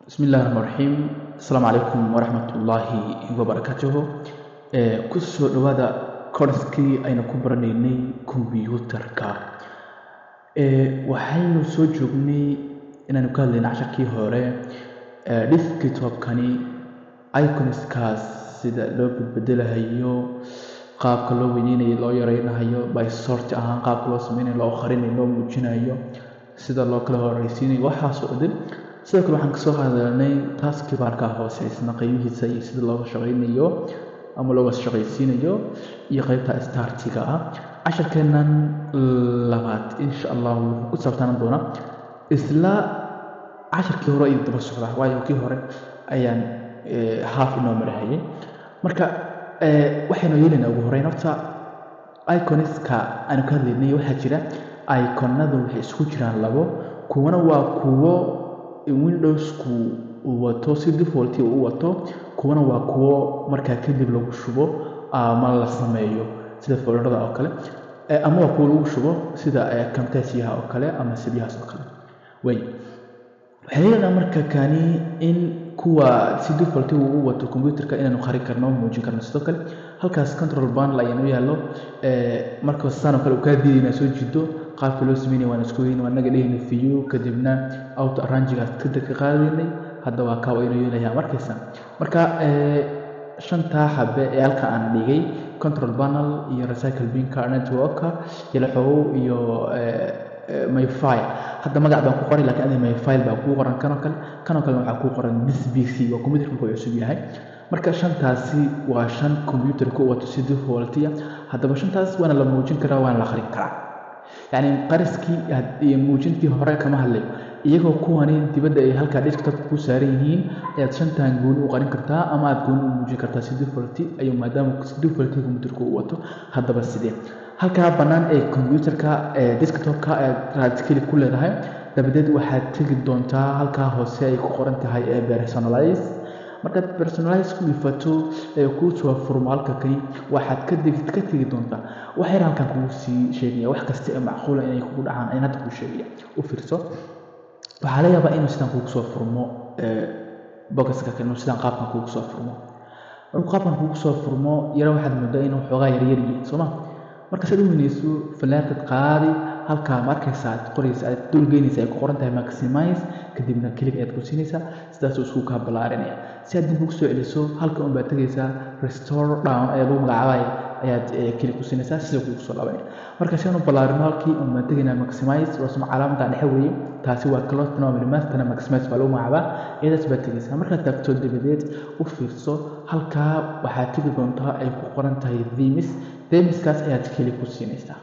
bismi illahi raxmaan raxiim asalaamu calaykum waraxmat ullaahi wabarakaatuhu ku soo dhowaada korskii aynu ku baranaynay kombyuutarka waxaynu soo joognay inaanu ka hadlayna casharkii hore desktopkani iconskaas sida loo badbedelahayo qaabka loo weyneynayo loo yareynayo by sort ahaan qaabka loo sameynayo loo qarinayo loo muujinayo sida loo kala horeysiinayo waxaasoo dhan sidoo kale waxaan kasoo hadalnay taskibarka hoose isna qeybihiisa iyo sida looga shaqeynayo ama looga shaqaysiinayo iyo qeybta startiga ah casharkeenan labaad insha allah wuxuu ku saabtaanan doonaa isla casharkii hore iyo daba socda waayo kii hore ayaan haaf inoo marahayay marka waxaynu yeelaynaa ugu horeyn horta iconiska aanu ka hadlaynay waxaa jira iconadu waxay isku jiraan labo kuwana waa kuwo windowsku uu wato si defaulti u wato kuwana waa kuwo markaa kadib lagu shubo ama la sameeyo sida folderada oo kale ama waa kuwo lagu shubo sida camtasiyaha oo kale ama sibyahaas oo kale way waxay yeelanaa marka kani in kuwa si defaulti uu wato computerka inaanu qari karno muujin karno sidoo kale halkaas control panel ayaan u yaallo marka saanoo kale uu kaa diiday inaad soo jido qaabka loo sameynaya waan isku weyn waa naga dhehayna view kadibna auto arrangigaas kadib ka qaadaynay hadda waa kaa waynu yeelayaa markaysa marka shantaa xabe ee halka aan dhigay control panel iyo recycle binka networka yalaxow iyo myfile hadda magac baan ku qoray lakiin adi myfile baa kuu qoran kanoo kale kanoo kalena waxaa kuu qoran this bc waa computerka markuu cusub yahay marka shantaasi waa shan computerka u wato si defaultiya haddaba shantaas waana la muujin karaa waana la qarin karaa yacni qariskii iyo muujintii hore kama hadlayo iyagoo kuwani dibadda ay halkaa desktopka ku saaran yihiin ayaad shantan gooni u qarin kartaa ama aad gooni u muujin kartaa si defaulti ayuu maadaama si defaulti computerka u wato haddaba sidee halkaa bannaan ee computerka ee desktopka aad raadkeli ku leedahay dabadeed waxaad tegi doontaa halkaa hoose ay ku qoran tahay ee personalize markaad personalize ku ifato ee kuu soo furmo halka kani waxaad ka degi ka tegi doontaa waxayna halkan kugu sii sheegaya wax kasta ee macquula inay kugu dhacaan ayaan hadda kuu sheegaya u fiirso waxaa laga yaabaa inuu sidaan kugu soo furmo bogaska kale inuu sidaan qaabkan kugu soo furmo markuu qaabkan kugu soo furmo yaro waxaad moodaa inuu xoogaa yaryar yihiin soo ma marka saad u weynayso fallaartad qaadi halkaa markaysa aad qoraysa aad dulgeynaysa ay ku qoran tahay maximize kadibna kelig ayaad ku siinaysaa sidaasuu isku kaa ballaarinaya si aad dib ugu soo celiso halka un baad tegaysaa restore down ayaa lagu magacaabaya ayaad kelig ku siinaysaa sida kugu soo laabanaya marka si aanu ballaarino halkii un baan tegaynaa maximize waa suma calaamadan dhexe weeye taasi waa closed normal mastana maximize baa lagu magacaabaa iyadaas baad tegaysaa markaad taagto dabadeed u fiirso halkaa waxaad tegi doontaa ay ku qoran tahay themis themiskaas ayaad keli ku siinaysaa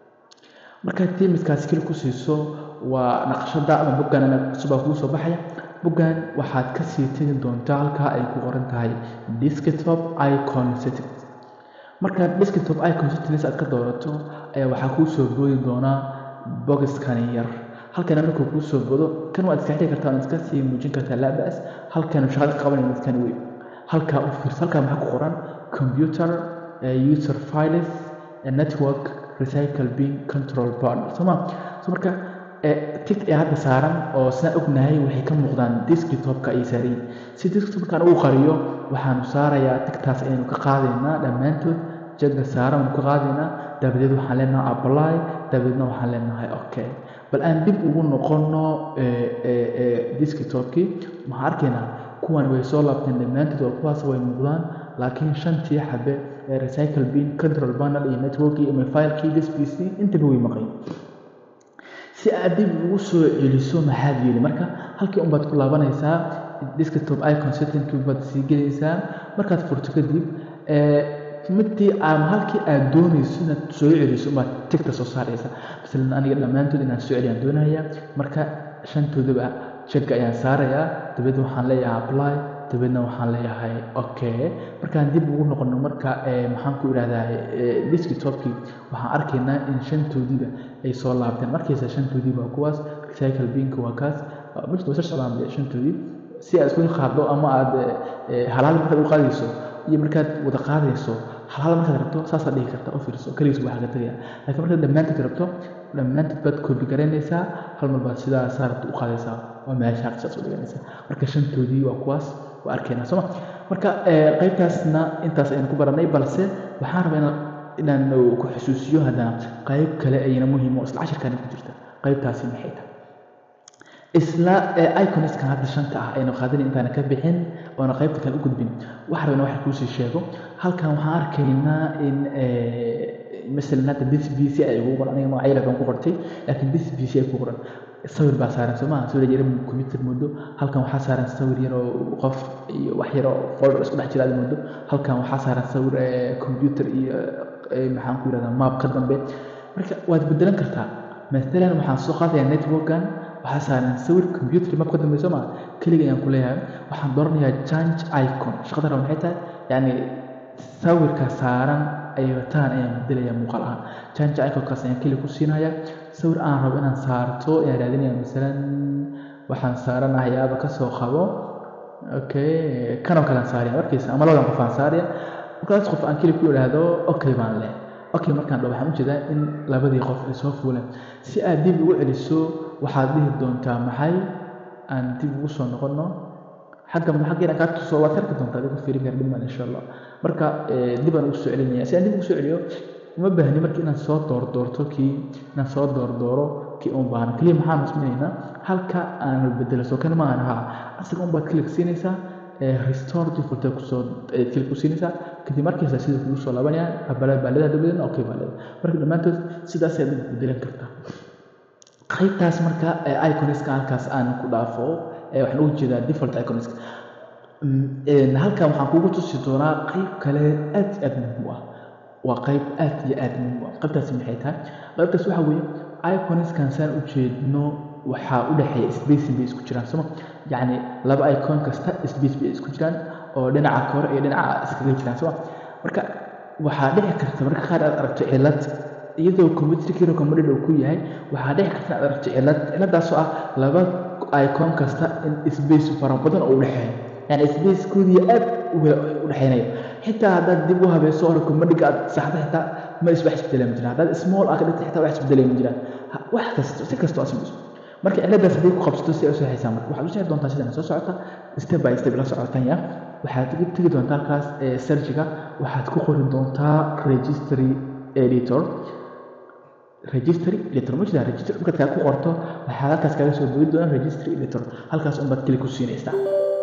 markaad themiskaas keli ku siiso waa naqshada ama boggan cusubaa kugu soo baxaya boggan waxaad kasii tegi doontaa halkaa ay ku qoran tahay desktop icon settings markaad desktop icon settings aad ka doorato ayaa waxaa kuu soo boodi doonaa bogiskani yar halkana markuu kuu soo bodo kan waad iska xiri kartaa waad iska sii muujin kartaa laabas halkanu shaqada ka qabanaya midkan wey halkaa u fiirso halkaa maxaa ku qoran computer user files network recycle bin control panel sooma so marka tig ee hadda saaran oo sidaan ognahay waxay ka muuqdaan desktopka ay saarayin si desktopkan ugu qariyo waxaanu saarayaa tigtaas ayaynu ka qaadaynaa dhammaantood jagga saaran aynu ka qaadaynaa dabadeed waxaan leenahay apply dabadeedna waxaan leenahay okay bal aan dib ugu noqono desktopkii maxaan arkaynaa kuwan way soo laabteen dhammaantood oo kuwaas way muuqdaan laakiin shantii xabe ee recycle bin control panel iyo network iyo filekii dspc intaba way maqan si aad dib ugu soo celiso maxaad yeeli marka halkii unbaad ku laabanaysaa desktop icon settingkii baad sii gelaysaa markaad furto kadib midii ama halkii aad doonayso inaad soo celiso baad tigta soo saaraysa masalan aniga dhammaantood inaan soo celiyaan doonaya marka shantoodaba jagga ayaan saarayaa dabeed waxaan leeyahay apply dabeedna waxaan leeyahay okay markaan dib ugu noqono marka maxaan ku idhahdaa desktopkii waxaan arkaynaa in shantoodiiba ay soo laabteen markaysa shantoodii waa kuwaas recycle binka waa kaas mijta wasa socdaan shantoodii si aad isku qaaddo ama aad halaal markaad u qaadayso iyo markaad wada qaadayso halaal markaad rabto saasaad dhihi karta u fiirso kaligiis waxaa ka tegaya laakiin markaad dhammaantood rabto dhammaantood baad koobi garaynaysaa hal mar baad sidaa saarta u qaadaysaa waa meesha sidaas u dhiganaysaa marka shantoodii waa kuwaas waa arkaynaa sooma marka qaybtaasna intaas aynu ku baranay balse waxaan rabaa inaan inaan ku xusuusiyo haddana qayb kale ayana muhiim oo isla cashirkani ku jirta qaybtaasi maxay tahay isla iconiskan hadda shanta ah aynu qaadan intaana ka bixin oona qaybta kale u gudbin waxaa rabana waxa kuusii sheego halkan waxaan arkaynaa in masalan hadda this b c ay ugu qoran aniga magacyada baan ku qortay laakiin this b c ay ku qoran sawir baa saaran soo maha sawir yar computer moodo halkan waxaa saaran sawir yar oo qof iyo wax yar oo folder isku dhex jira aad moodo halkan waxaa saaran sawir computer iyo maxaan ku yirahdaa map ka dambe marka waad bedelan kartaa maalan waxaan soo qaadayaa networkan waxaa saaran sawir computer map ka dambe soo maha keliga ayaan ku leeyahay waxaan dooranayaa change icon shaqada raba maxay tahay yacni sawirka saaran ay wataan ayaan bedelaya muuqaal ahaan change iconkaas ayaan keli ku siinaya sawir aan rabo inaan saarto ayaan raadinaya masalan waxaan saaranahay yaaba kasoo qabo okay kanoo kale aan saaraya markaysa ama labadan qof aan saaraya markaas qof aan keli ku idhaahdo okay baan leh okay markaan dhaho waxaan ujeedaa in labadii qof ay soo fuuleen si aad dib ugu celiso waxaad dhihi doontaa maxay aan dib ugu soo noqono xagga xaggeena kaa tuso waad arki doontaa adigu fiirin kara dhiman insha allah marka dib aan ugu soo celinaya si aan dib ugu soo celiyo uma baahni marka inaan soo doordoorto kii inaan soo doordooro kii un baahna keliya maxaan musminaynaa halka aan bedelo soo kan maahan haa asaga un baad click siinaysaa restore default kusoo click ku siinaysaa kadib markiisa sida kugu soo laabanaya abala baa leedahay dabadeedna okay baa leedahay marka dhammaantood sidaas ayaad ugu bedelan kartaa qaybtaas marka iconiska halkaas aan ku dhaafo waxaan ugu jeedaa default iconiska halkan waxaan kugu tusi doonaa qayb kale aad iyo aad muhiim u ah waa qayb aad iyo aad muhiim u ah qaybtaasi maxay tahay qaybtaas waxa weeye iconiskan saan u jeedno waxaa u dhexeeya spacing bay isku jiraan soma yacni laba icon kasta space bay isku jiraan oo dhinaca kore iyo dhinaca iskaga jiraan soma marka waxaa dhici karta marka qaar aad aragto cilad iyadoo computerkiina commodid uu ku yahay waxaa dhici karta inaad aragto cilad ciladaasoo ah laba icon kasta in space fara badan oo u dhexeeyo yani spacekoodii aad u dhexeynayo xitaa haddaad dib u habeeso hore commodiga aad saxda xitaa ma is wax isbedelay ma jiraan haddaad small ah ka dhigta xitaa wax isbedelay ma jiraan wax kasta si kasta oo asmayso marka ciladaas haddii ku qabsato si ay u saxaysaa marka waxaad u sixi doontaa sidan soo socota step by step la socotanya waxaad tegi doontaa halkaas searchiga waxaad ku qori doontaa registry editor registry editor ma jirtaa registry markaad kaa ku qorto waxaad halkaas kaga soo bogi doonaa registry editor halkaas unbaad keli ku siinaysaa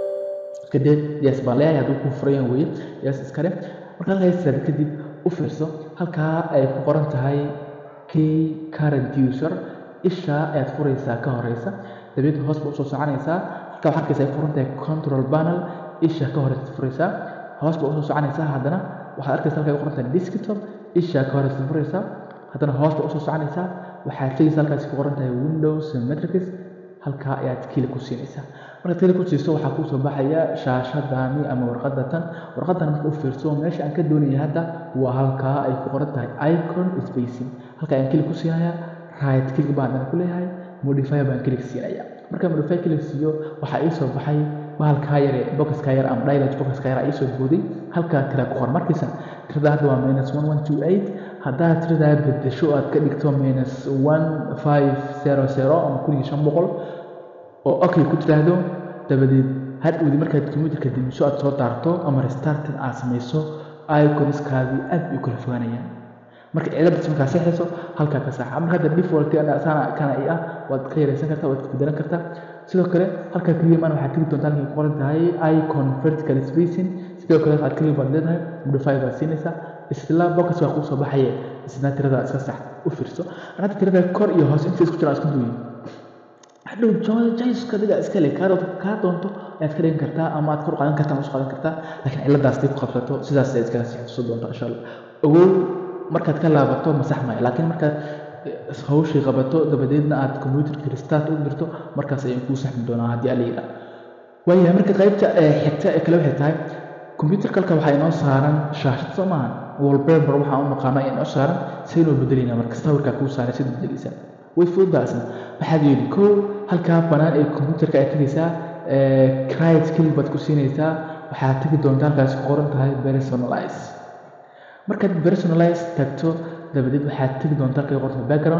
kadib yes baan leeyahay hadduu ku furayan weye yes iskale marka halkaas saad kadib u fiirso halkaa ay ku qoran tahay key current user isha ayaad furaysaa ka horeysa dabeed hoos ba usoo soconaysaa halkaa waxaa arkaysa ay furan tahay control panel isha ka horeysa furaysaa hoos ba usoo soconaysaa haddana waxaad arkaysa halkaa ay qoran tahay desktop isha ka horeysa furaysaa haddana hoos ba usoo soconaysaa waxaad tegaysa halkaasi ku qoran tahay windows matrix halkaa ayaad kili ku siinaysaa markaad kili ku siiso waxaa kuu soo baxaya shaashadani ama warqadda tan warqaddan marka u fiirso meesha aan ka doonaya hadda waa halkaa ay ku qoran tahay icon spacing halkaa ayaan kili ku siinaya right click baan ku leeyahay modify baan click siinaya marka modify click siiyo waxaa ii soo baxay bahalkaa yar ee boxka yar ama dialog boxka yar ii soo booday halkaa tira ku qoran markiisa tirada hadda waa minus one one two eight haddaad tiradaa bedesho aad ka dhigto minus one five zero zero ama kun iyo shan boqol oo okay ku tiraahdo dabadeed hadhowdi markaad computerka dimiso aad soo daarto ama restartin aad samayso iconiskaadii aad bay u kala fogaanayaan marka ciladaas markaa saxayso halkaa ka saxa marka hadda default sana kana i ah waad ka yaraysan kartaa waad bedelan kartaa sidoo kale halkaa keliya maan waxaad tegi doontaa halkay ku qoran tahay icon vertical spacing sidoo kale waxaad keliya baad leedahay modify baad siinaysaa isla box waa kuu soo baxaya isna tirada iska sax u fiirso hadda tirada kor iyo hoos inta isku jiraan isku duuyi hadhow jaiska adiga iska le kaa doonto ayaad ka dhigan kartaa ama aad kor qaadan kartaa ama isu qaadan kartaa laakiin ciladaas day ku qabsato sidaas ayaad iskaga sii xusuusan doontaa insha allah ogow markaad ka laabato masax maayo laakiin markaad hawshii qabato dabadeedna aad computerka restart u dirto markaas ayaan kuu saxmi doonaa haddii alla yidhaa waayahay marka qaybta xigta ee kale waxay tahay computerka halka waxaa inoo saaran shaashad soo maaha wallpaper waxaan u naqaano ayaa inoo saaran saynoo bedelayna marka sawirkaa kuu saaray sida bedelaysaa way fududaasna maxaad yeeli kow halkaa banaan ee computerka aad tegaysaa crite kelig baad ku siinaysaa waxaad tegi doontaa halkaasi ku qoran tahay personalize markaad personalize tagto dabadeed waxaad tegi doontaa halkay qorta background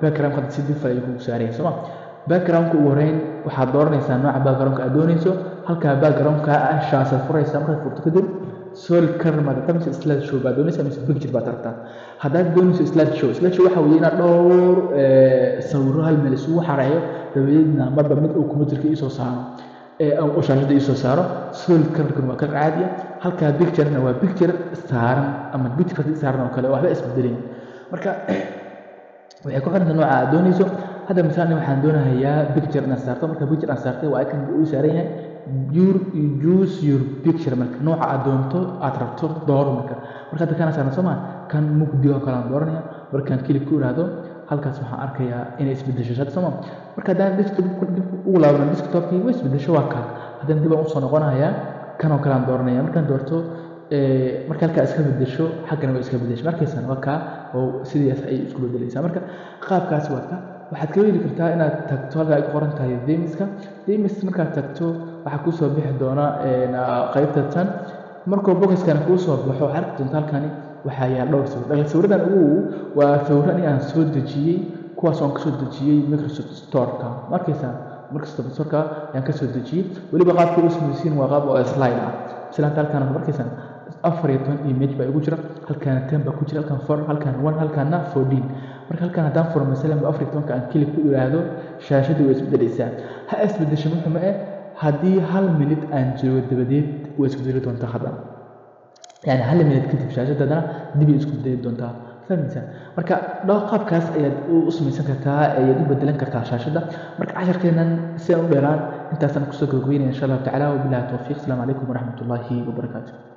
backgroundka hadda si default ayuu kugu saaraya sooma backgroundka ugu horeyn waxaad dooranaysaa nooca backgroundka aad doonayso halkaa backgroundka ah shaasaad furaysaa markaad furto kadib solid color maad rabtaa mise slide show baad doonaysaa mise picture baad rabtaa haddaad doonayso slide show slide show waxaa weeye inaad dhowr sawiro hal meel isugu xareeyo dabadeedna marba mid uu computerka iisoo saaro u shaashada iisoo saaro solid colorkan waa color caadi ah halkaa picturena waa picture saaran ama picture saaran oo kale waxba isbedelin marka waxay ku xiranta nooca aad doonayso hadda misaalni waxaan doonahayaa picture inaan saarto marka picture aan saartay waa ikan uu saaran yahay your use your picture marka nooca aad doonto aad rabto dooro marka marka hadda kana saaran soo maa kan mugdi oo kale aan dooranaya markaan kilib ku iraahdo halkaas waxaan arkayaa inay isbedesho shada soo maa marka haddaan desktop dib ugu laabno desktopkii way isbedesho waa kaa haddana dib aan usoo noqonayaa kan oo kale aan dooranaya markaan doorto marka halkaa iska bedesho xaggana way iska bedesho markaysaan waa kaa oo sidaas ayay isku bedelaysaa marka qaabkaas waa ka waxaad ka heli kartaa inaad tagto halkaa ay ku qoran tahay demiska demis markaad tagto waxaa kusoo bixi doona qaybta tan markuu bokiskana kuu soo baxo waxaad arki doonta halkani waxaa yaal dhowr sawir dhagal sawiradan ugu waa sawiro aniga aan soo dejiyey kuwaas oon kasoo dejiyey microsoft storeka markaysaa microsoft storeka ayaan kasoo dejiyey weliba qaabka u samaysiin waa qaab oo slide ah silaanta halkaan markaysaa afar iyo toban image baa igu jira halkaana ten baa ku jira halkaan four halkaan one halkaana fourteen marka halkaan haddaan furo masalan afar iyo tobanka aan kilib ku iraahdo shaashadii way isbedelaysaa ha isbedesho muxuma eh haddii hal minute aan joogo dabadeed way isbedeli doontaa haddana yani hal minute kadib shaashadda haddana dibay isku bedeli doontaa fahmaysaa marka dhowr qaabkaas ayaad u samaysan kartaa ayaad u bedelan kartaa shaashadda marka casharkeenan si aan u dheeraan intaasaan kusoo gabagabeynaya insha allahu tacala wabilahi towfiiq asalaamu calaykum waraxmat ullaahi wabarakaatu